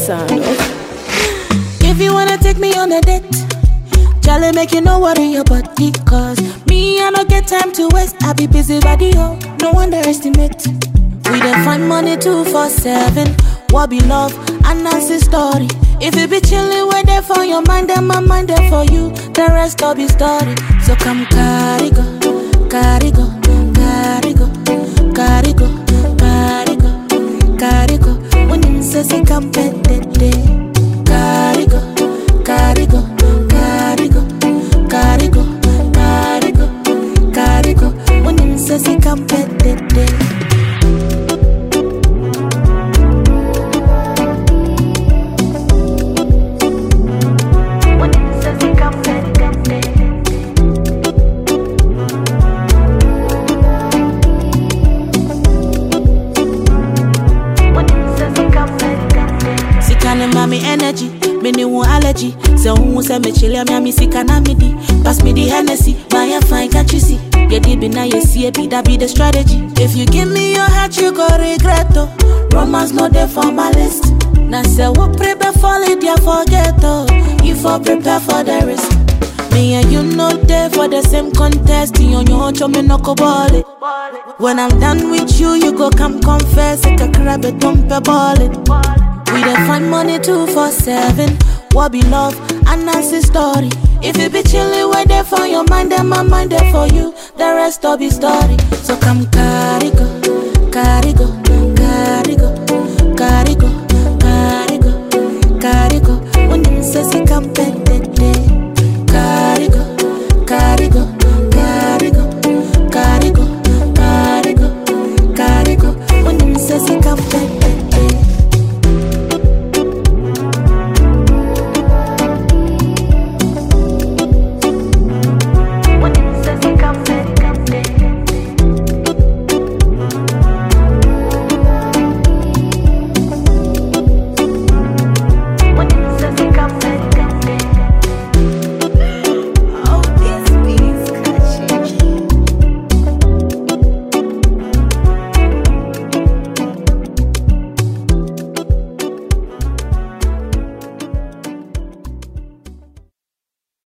sound. If you wanna take me on a date, Charlie make you no worry your body Cause me, I don't get time to waste I be busy body, oh, no underestimate We dey find money two for seven What be love, and that's the story If you be chillin' with there for your mind Then my mind there for you The rest all be story So come carry go, carry go, carry go, carry go, carry go, carry go When you say say come pet Carry go, carry go, carry go, carry go, carry go, carry go. When you say say come pet When you say say come Sika ne ma me energy, me ne wo allergy. Se wo se me chile me ami sika na me di. Pass me the Hennessy, buy a fine can't you see? Yeah, deep in now you see it, be that be the strategy. If you give me your heart, you go regret oh. Romance no there for my list. Now say what prepare for it, yeah forget oh. You for prepare for the risk. Me and you know there for the same contest. You on your own, show me no go ball it. When I'm done with you, you go come confess. Like a crab, a dump a ball it. We dey find money two for seven. What be love? And that's the story. If you be chillin' with there for your mind, then my mind there for you. The rest all be story. So come carry go, carry go,